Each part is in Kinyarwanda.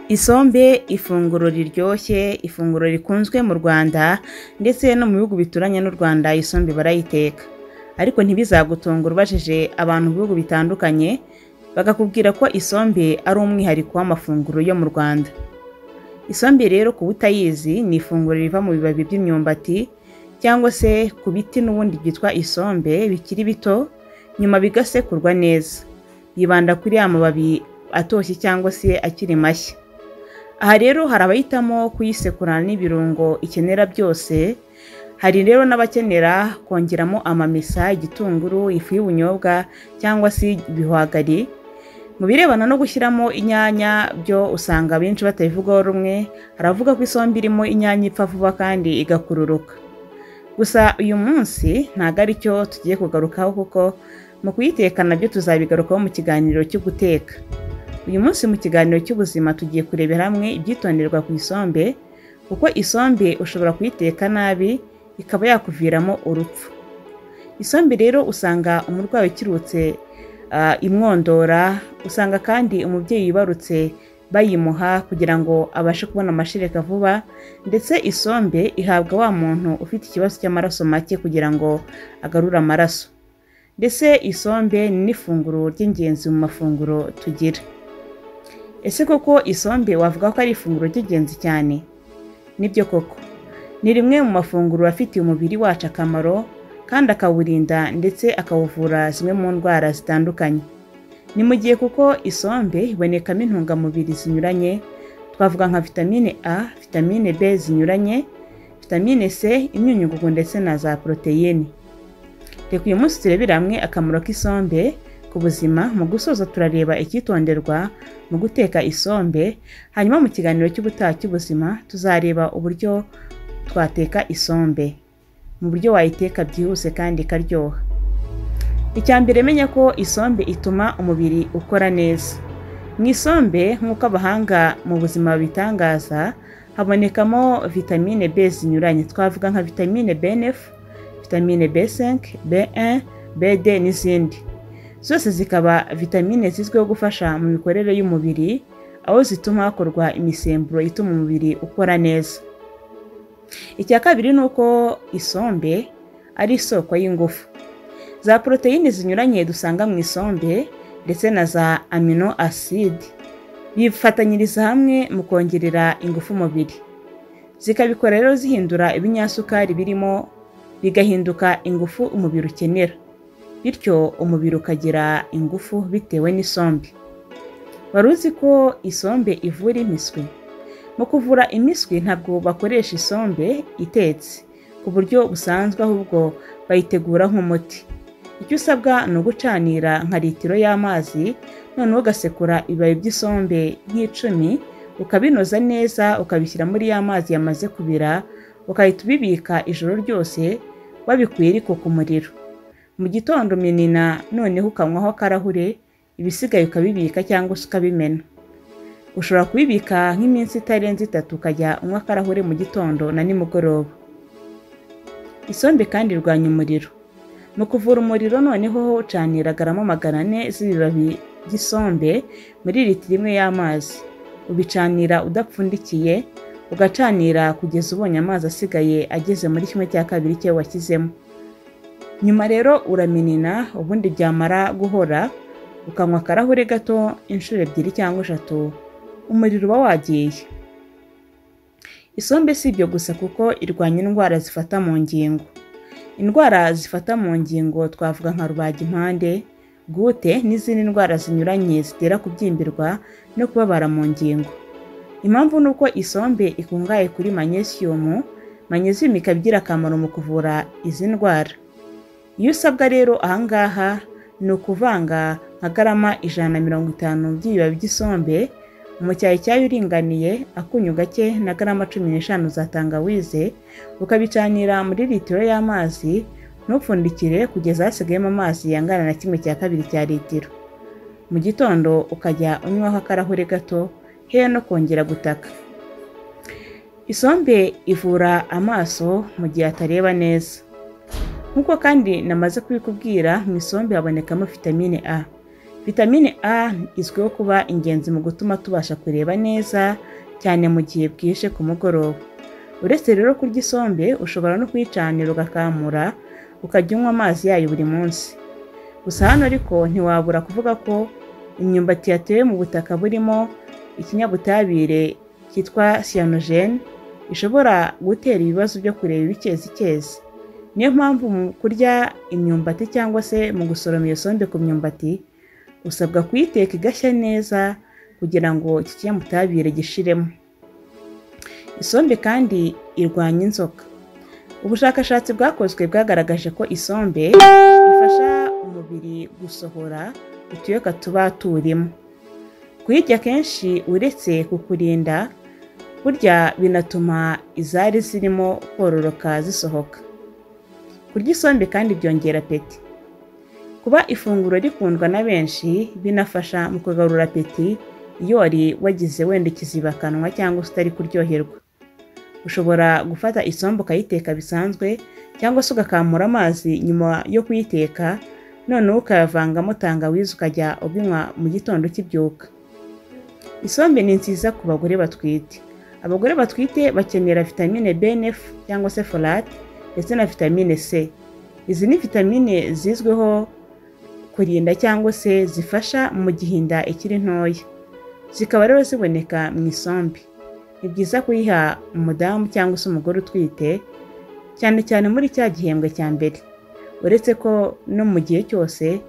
Isombe ifunguro riryoshye, ifunguro rikunzwe mu Rwanda ndetse no mu bihugu bituranye n'u Rwanda isombe barayiteka. Ariko ntibizagutungure ubajije abantu mu bihugu bitandukanye, bakakubwira ko isombe ari umwihariko w'amafunguro yo mu Rwanda. Isombe rero ku butayizi ni ifunguro riva mu bibabi by'imyumbati cyangwa se ku biti n'ubundi byitwa isombe bikiri bito, nyuma bigasekurwa neza. Yibanda kuri ya mababi atoshye cyangwa se akiri mashya. Aha rero hari abahitamo kuyisekurana n'ibirungo ikenera byose, hari rero n'abakenera kongeramo amamesa, igitunguru, ifu y'ubunyobwa cyangwa se ibihwagari. Mu birebana no gushyiramo inyanya byo usanga abenshi batabivugaho rumwe, hari abavuga ko isombe irimo inyanya ipfa vuba kandi igakururuka. Gusa uyu munsi ntago ari cyo tugiye kugarukaho kuko mu kuyiteka nabyo tuzabigarukaho mu kiganiro cyo guteka. Uyu munsi mu kiganiro cy'ubuzima tugiye kurebera hamwe ibyitonderwa ku isombe, kuko isombe ushobora kuyiteka nabi ikaba yakuviramo urupfu. Isombe rero usanga umurwayi ukirutse imwondora, usanga kandi umubyeyi wibarutse bayimuha kugira ngo abashe kubona amashereka vuba ndetse isombe ihabwa wa muntu ufite ikibazo cy'amaraso make kugira ngo agarure amaraso. Mbese isombe ni n'ifunguro ry'ingenzi mu mafunguro tugira. Ese koko isombe wavuga ko ari ifunguro ry'ingenzi cyane? Nibyo koko, ni rimwe mu mafunguro afitiye umubiri wacu akamaro kandi akawurinda ndetse akawuvura zimwe mu ndwara zitandukanye. Ni mu gihe kuko isombe ibonekamo intungamubiri zinyuranye, twavuga nka vitamine A, vitamine B zinyuranye, vitamine C, imyunyungugu ndetse na za poroteyine. Reka uyu munsi turebere hamwe akamaro k'isombe ku buzima, mu gusoza turareba icyitonderwa mu guteka isombe, hanyuma mu kiganiro cy'ubutaha cy'ubuzima tuzareba uburyo twateka isombe, mu buryo wayiteka byihuse kandi ikaryoha. Icya mbere menya ko isombe ituma umubiri ukora neza. Mu isombe nk'uko abahanga mu buzima babitangaza, habonekamo vitamine B zinyuranye, twavuga nka vitamine B9, vitamine B5, B1, B2 n'izindi. Zose zikaba vitamine zizwiho gufasha mu mikorere y'umubiri, aho zituma hakorwa imisemburo ituma umubiri ukora neza. Icya kabiri ni uko isombe ari isoko y'ingufu. Za poroteyine zinyuranye dusanga mu isombe ndetse na za amino acide, bifatanyiriza hamwe mu kongerera ingufu umubiri. Zikabikora rero zihindura ibinyasukari birimo, bigahinduka ingufu umubiri ukenera. Bityo umubiri ukagira ingufu bitewe n'isombe. Wari uzi ko isombe ivura impiswi? Mu kuvura impiswi ntabwo bakoresha isombe itetse ku buryo busanzwe ahubwo bayitegura nk'umuti. Icyo usabwa ni ugucanira nka litiro y'amazi, noneho ugasekura ibibabi by'isombe nk'icumi, ukabinoza neza ukabishyira muri ya mazi yamaze kubira, ugahita ubibika ijoro ryose wabikuye ariko ku muriro. Mu gitondo minina noneho ukanywaho akarahure, ibisigaye ukabibika cyangwa se ukabimena. Ushobora kubibika nk'iminsi itarenze itatu ukajya unywa akarahure mu gitondo na nimugoroba. Isombe kandi irwanya umuriro. Mu kuvura umuriro noneho ucanira garama magana ane z'ibibabi by'isombe muri litiro imwe y'amazi. Ubicanira udapfundikiye, ugacanira kugeza ubonye amazi asigaye ageze muri kimwe cya kabiri cyo washyizemo. Nyuma rero uraminina ubundi byamara guhora, ukanywa akarahure gato inshuro ebyiri cyangwa eshatu, umuriro uba wagiye. Isombe si ibyo gusa kuko irwanya indwara zifata mu ngingo. Indwara zifata mu ngingo twavuga nka rubagimpande, goutte n'izindi ndwara zinyuranye zitera kubyimbirwa no kubabara mu ngingo. Impamvu ni uko isombe ikungahaye kuri magnesium, magnesium ikaba igira akamaro mu kuvura izi ndwara. Iyo usabwa rero aha ngaha ni ukuvanga nka garama ijana na mirongo itanu by'ibibabi by'isombe, umucyayi cyayo uringaniye, akunyu gake na garama cumi n'eshanu za tangawize, ukabicanira muri litiro y'amazi, ntupfundikire kugeza hasigayemo amazi angana na kimwe cya kabiri cya litiro. Mu gitondo ukajya unywaho akarahure gato, hehe no kongera gutaka. Isombe ivura amaso mu gihe atareba neza. Nk'uko kandi namaze kubikubwira mu isombe habonekamo vitamine A. vitamine a izwiho kuba ingenzi mu gutuma tubasha kureba neza cyane mu gihe bwije ku mugoroba uretse rero kurya isombe ushobora no kuyicanira ugakamura ukajya unywa amazi yayo buri munsi gusa hano ariko ntiwabura kuvuga ko imyumbati yatewe mu butaka burimo ikinyabutabire cyitwa siyanogene ishobora gutera ibibazo byo kureba ibikezi niyo mpamvu mu kurya imyumbati cyangwa se mu gusoroma iyo sombe ku myumbati usabwa kuyiteka igashya neza kugira ngo iki kinyabutabire gishiremo isombe kandi irwanya inzoka ubushakashatsi bwakozwe bwagaragaje ko isombe ifasha umubiri gusohora utuyoka tuba turimo kuyirya kenshi uretse kukurinda burya binatuma izari zirimo kororoka zisohoka kurya isombe kandi byongera peti kuba ifunguro rikundwa na benshi binafasha mu kugarura peti iyo wari wagize wenda ikizibakanwa cyangwa se utari kuryoherwa ushobora gufata isombe ukayiteka bisanzwe cyangwa se ugakamura amazi nyuma yo kuyiteka noneho ukayavangamo tangawizi ukajya ubinywa mu gitondo ukibyuka isombe ni nziza ku bagore batwite abagore batwite bakenera vitamine bnf cyangwa se folate ndetse na vitamine c izi ni vitamine zizwiho kurinda cyangwa se zifasha mu gihe inda ikiri ntoya zikaba rero ziboneka mu isombe ni byiza kuyiha umudamu cyangwa se umugore utwite cyane cyane muri cya gihembwe cya mbere uretse ko no mu gihe cyose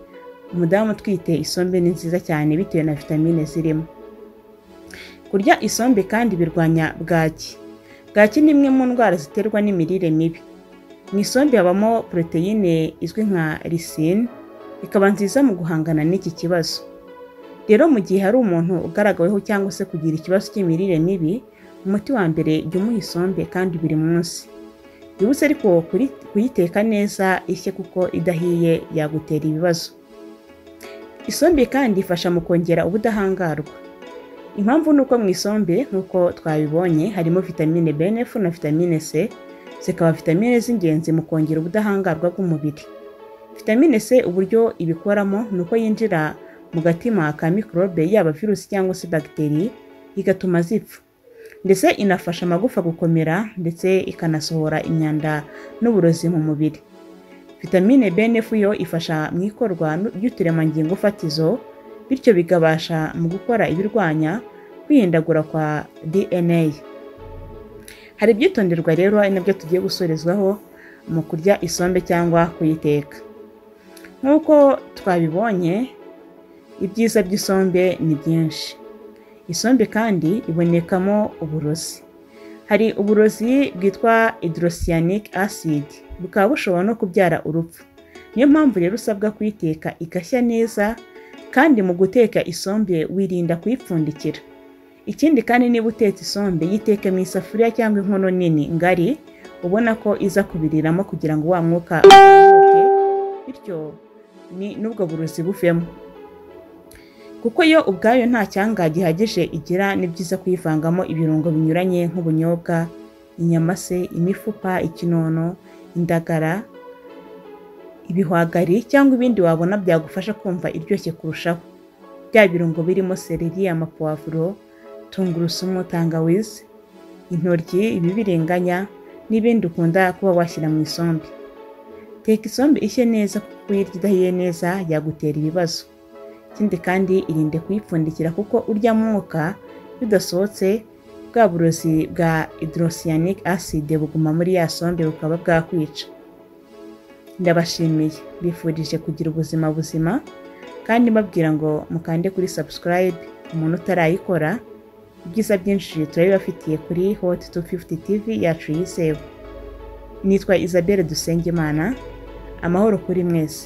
umudamu utwite isombe ni nziza cyane bitewe na vitamine zirimo kurya isombe kandi birwanya bwaki bwaki ni imwe mu ndwara ziterwa n'imirire mibi mu isombe habamo poroteyine izwi nka lisine ikaba nziza mu guhangana n'iki kibazo rero mu gihe hari umuntu ugaragaweho cyangwa se kugira ikibazo cy'imirire mibi umuti wa mbere jya umuha isombe kandi buri munsi bihuse ariko kuyiteka neza ishye kuko idahiye yagutera ibibazo isombe kandi ifasha mu kongera ubudahangarwa impamvu ni uko mu isombe nk'uko twabibonye harimo vitamine bnf na vitamine c zikaba vitamine z'ingenzi mu kongera ubudahangarwa bw'umubiri vitamine c uburyo ibikoramo ni uko yinjira mu gatima ka mikorobe yaba virusi cyangwa se bagiteri igatuma zipfa ndetse inafasha amagufa gukomera ndetse ikanasohora imyanda n'uburozi mu mubiri vitamine bnf yo ifasha mu ikorwa ry'uturemangingo fatizo bityo bikabasha mu gukora ibirwanya kwihindagura kwa dna hari ibyitonderwa rero ari nabyo tugiye gusorezwaho mu kurya isombe cyangwa kuyiteka nk'uko twabibonye ibyiza by'isombe ni byinshi isombe kandi ibonekamo uburozi hari uburozi bwitwa hydrocyanuric acid bukaba bushobora no kubyara urupfu niyo mpamvu rero usabwa kuyiteka igashya neza kandi mu guteka isombe wirinda kuyipfundikira ikindi kandi niba utetse isombe yiteke mu isafuriya cyangwa inkono nini ngari ubona ko iza kubiriramo kugira ngo wa mwuka uzamuke bityo ni n'ubwo burozi buvemo kuko yo ubwayo nta cyanga gihagije igira ni byiza kuyivangamo ibirungo binyuranye nk'ubunyobwa inyama se imifupa ikinono indagara ibihwagari cyangwa ibindi wabona byagufasha kumva iryoshye kurushaho bya birungo birimo sereri amapavuro tungurusumu tangawizi intoryi ibibirenganya n'ibindi ukunda kuba washyira mu isombe teka isombe ishye neza kuko uyirya idahiye neza yagutera ibibazo ikindi kandi irinde kuyipfundikira kuko urya mwuka bidasohotse bwa burozi bwa hydrocyanuric acid buguma muri ya sombe bukaba bwakwica ndabashimiye bifurije kugira ubuzima buzima kandi mbabwira ngo mukande kuri subscribe umuntu utarayikora ibyiza byinshi turabibafitiye kuri hoti tu fifuti tivi yacu yizewe nitwa isabelle dusengimana amahoro kuri mwese